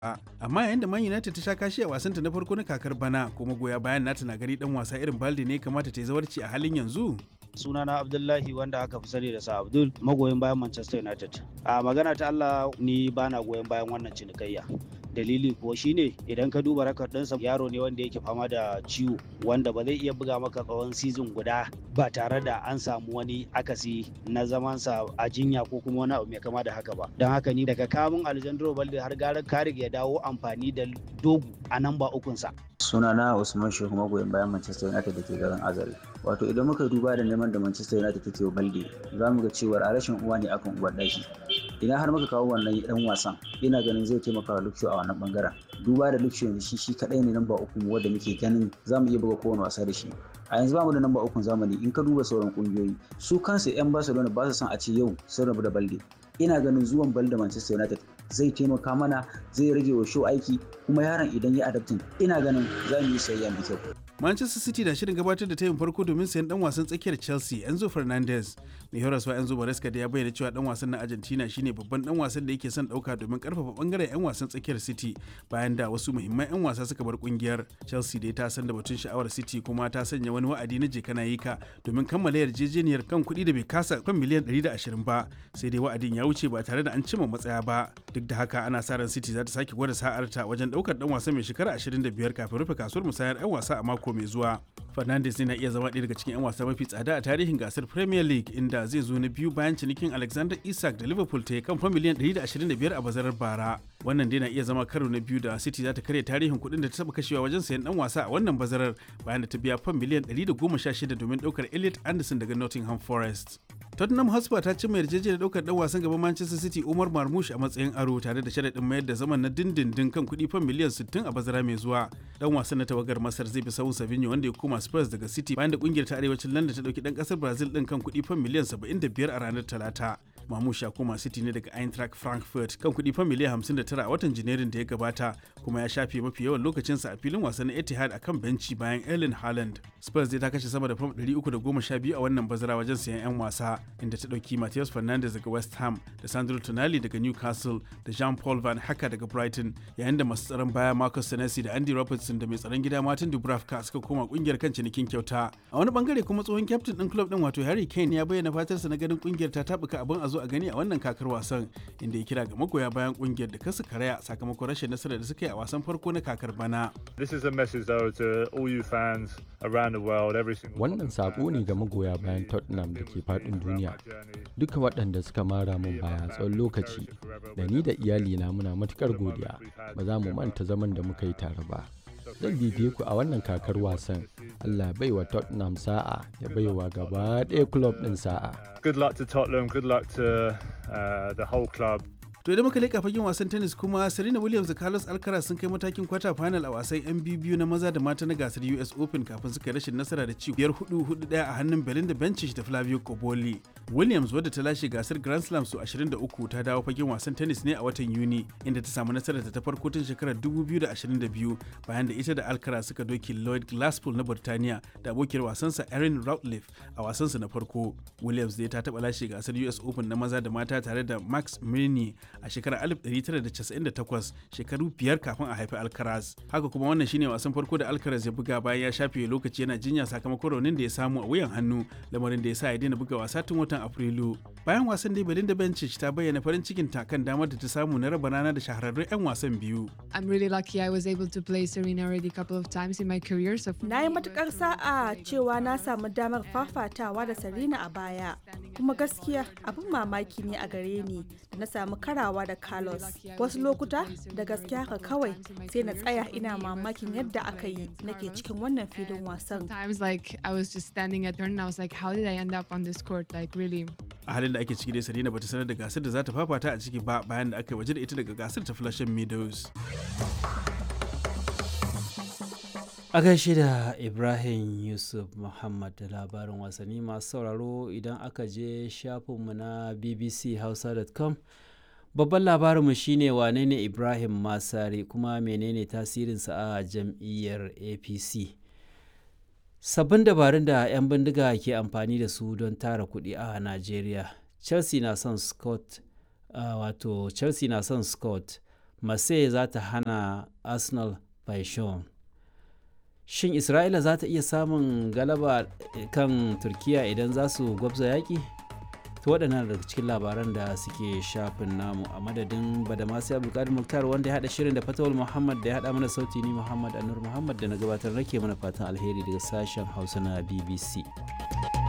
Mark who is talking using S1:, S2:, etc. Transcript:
S1: amma yayin da Man United ta sha kashi a wasanta na farko na kakar bana kuma goya bayan nata na gari dan wasa irin Balde ne kamata ta yi zawarci a halin yanzu
S2: sunana abdullahi wanda aka fi sani da sa abdul magoyin bayan manchester united a magana ta allah ni bana goyon bayan wannan cinikayya dalili kuwa shine idan ka duba rakar ɗinsa yaro ne wanda yake fama da ciwo wanda ba zai iya buga maka tsawon sizin guda ba tare da an samu wani akasi na zamansa a jinya ko kuma wani abu mai kama da haka ba don haka ni daga kamun alejandro balde har gara karig ya dawo amfani da dogu a nan ba ukunsa
S3: sunana usman shehu magoyin bayan manchester united da ke garin azare wato idan muka duba da neman da manchester united take wa balde za mu ga cewa a rashin uwa ne akan uwar ɗaki idan har muka kawo wannan dan wasan ina ganin zai taimaka wa luksho a wannan bangaren duba da luksho yanzu shi shi kadai ne namba uku wanda muke ganin za mu iya buga kowane wasa da shi a yanzu ba mu da namba ukun zamani in ka duba sauran kungiyoyi su kansu yan barcelona ba su son a ce yau sun rabu da balde ina ganin zuwan balde manchester united zai taimaka mana zai rage wa show aiki kuma yaron idan ya adaptin ina ganin za mu yi sayayya mai kyau
S1: Manchester City na shirin gabatar da tayin farko domin sayan dan wasan tsakiyar Chelsea Enzo Fernandez. Mai horaswa Enzo Maresca da ya bayyana cewa dan wasan na Argentina shine babban dan wasan da yake son dauka domin karfafa bangaren 'yan wasan tsakiyar City bayan da wasu muhimman 'yan wasa suka bar kungiyar. Chelsea dai ta san da batun sha'awar City kuma ta sanya wani wa'adi na jekana yika domin kammala yarjejeniyar kan kuɗi da bai kasa kan miliyan 120 ba sai dai wa'adin ya wuce ba tare da an cimma matsaya ba. Duk da haka ana sa ran City za ta sake gwada sa'arta wajen daukar dan wasa mai shekara 25 kafin rufe kasuwar musayar 'yan wasa a mako mai zuwa. Fernandes na iya zama ɗaya daga cikin 'yan wasa mafi tsada a tarihin gasar Premier League inda zai zo na biyu bayan cinikin Alexander Isak da Liverpool ta yi kan fam miliyan 125 a bazarar bara. Wannan dai na iya zama karo na biyu da City za ta karya tarihin kuɗin da ta taɓa kashewa wajen sayan ɗan wasa a wannan bazarar bayan da ta biya fam miliyan 116 domin ɗaukar Elliot Anderson daga Nottingham Forest. Tottenham Hotspur ta cimma yarjejeniyar daukar dan wasan gaban Manchester City Umar Marmoush a matsayin aro tare da sharaɗin mayar da zaman na dindindin kan kuɗi fan miliyan 60 a bazara mai zuwa. Dan wasan na tawagar Masar zai bi sahun Savinho wanda ya koma Spurs daga City bayan da kungiyar ta arewacin London ta dauki dan kasar Brazil din kan kuɗi fan miliyan 75 a ranar Talata. Marmoush ya koma City ne daga Eintracht Frankfurt kan kuɗi fan miliyan 59 a watan Janairun da ya gabata kuma ya shafe mafi yawan lokacinsa a filin wasan Etihad akan benci bayan Erling Haaland. Spurs zai ta kashe sama da fam 312 a wannan bazara wajen sayan 'yan wasa inda ta ɗauki Matheus Fernandes daga West Ham da Sandro Tonali daga Newcastle da Jean-Paul Van Haka daga Brighton yayin da masu tsaron baya Marcus Senesi da Andy Robertson da mai tsaron gida Martin Dubravka suka koma kungiyar kan cinikin kyauta. A wani bangare kuma tsohon kyaftin ɗin club ɗin wato Harry Kane ya bayyana fatarsa na ganin kungiyar ta tabuka abin a zo a gani a wannan kakar wasan inda ya kira ga magoya bayan kungiyar da kasu karaya sakamakon rashin nasarar da suka yi a wasan farko na kakar bana.
S4: This is a message though to all you fans around the world every single
S5: Wannan sako ne ga magoya bayan Tottenham da ke faɗin duniya. Duka waɗanda suka mara mun baya tsawon lokaci da ni da iyalina muna matukar godiya ba za mu manta zaman da muka yi tare ba. Zan bibiye ku a wannan kakar wasan. Allah bai wa Tottenham sa'a ya bai wa gaba ɗaya club ɗin sa'a.
S4: Good luck to Tottenham, good luck to uh, the whole club.
S1: To idan muka leƙa fagen wasan tennis kuma Serena Williams da Carlos Alcaraz sun kai matakin kwata final a wasan 'yan biyu na maza da mata na gasar US Open kafin suka yi rashin nasara da ci biyar hudu hudu daya a hannun Belinda Bencic da Flavio Koboli. Williams wadda ta lashe gasar Grand Slam su 23 ta dawo fagen wasan tennis ne a watan Yuni inda ta samu nasarar ta farko tun shekarar 2022 bayan da ita da Alcaraz suka doki Lloyd Glasspool na Burtaniya da abokiyar wasansa Erin Routliffe a wasansa na farko. Williams dai ta taɓa lashe gasar US Open na maza da mata tare da Max Mirny a shekarar 1998 shekaru biyar kafin a haifi Alcaraz. Haka kuma wannan shine wasan farko da Alcaraz ya buga bayan ya shafe lokaci yana jinya sakamakon raunin da ya samu a wuyan hannu lamarin da ya sa ya daina buga wasa tun watan Afrilu. Bayan wasan dai Belinda Bencic ta bayyana farin cikin ta kan damar da ta samu na raba rana da shahararrun 'yan wasan biyu.
S6: I'm really lucky I was able to play Serena already a couple of times in my career. So
S7: Na yi matukar sa'a cewa na samu damar fafatawa da Serena a baya. Kuma gaskiya abin mamaki ne a gare ni da na samu karawa da Carlos. Wasu lokuta da gaskiya haka kawai sai na tsaya ina mamakin yadda aka yi nake cikin wannan filin wasan.
S6: Times like I was just standing at her and I was like, how did I end up on this court? Like really.
S1: A halin da ake ciki dai Serena bata sanar da gasar da za ta fafata a ciki ba bayan da aka yi waje da ita daga gasar ta Flushing Meadows.
S8: A gaishe da Ibrahim Yusuf Muhammad da labarin wasanni masu sauraro idan aka je shafinmu na bbchausa.com babban labarinmu shine wane ne Ibrahim Masari kuma menene tasirinsa a jam'iyyar APC. Sabbin dabarun da 'yan bindiga ke amfani da su don tara kuɗi a Najeriya. Chelsea na son Scott uh, wato Chelsea na son Scott marseille za ta hana arsenal paishon shin isra'ila za ta iya samun galaba kan turkiya idan za su gwabza yaƙi to waɗannan daga cikin labaran da suke shafin namu a madadin badamasi abdulkadir muktar wanda ya haɗa shirin da fatawul muhammad da ya haɗa mana sauti ni muhammad anur muhammad da na gabatar nake mana fatan alheri daga sashen hausa na bbc